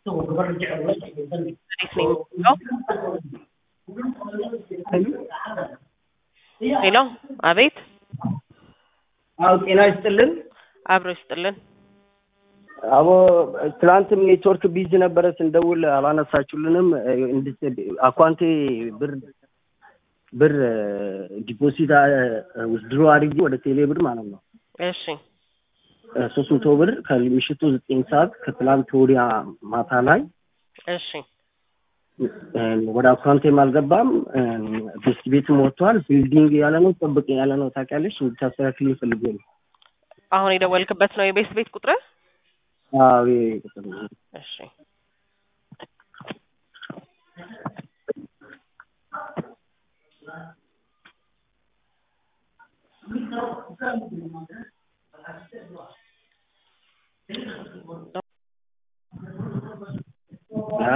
ሄሎ አቤት አዎ ጤና ይስጥልን። አብሮ ይስጥልን። አቦ ትናንትም ኔትወርክ ቢዚ ነበረ ስንደውል አላነሳችሁልንም። አኳንቴ ብር ብር ዲፖዚት ውስድሮ አድርጌ ወደ ቴሌ ብር ማለት ነው እሺ ሶስት መቶ ብር ከምሽቱ ዘጠኝ ሰዓት ከትላንት ወዲያ ማታ ላይ እሺ ወደ አካውንቴም አልገባም። ቤስት ቤትም ወጥቷል። ቢልዲንግ ያለ ነው ጠብቅ ያለ ነው። ታውቂያለሽ፣ እንድታስተካክል ፈልጌ ነው። አሁን የደወልክበት ነው የቤት ቤት ቁጥር? አዎ ይሄ ቁጥር ነው። እሺ አ?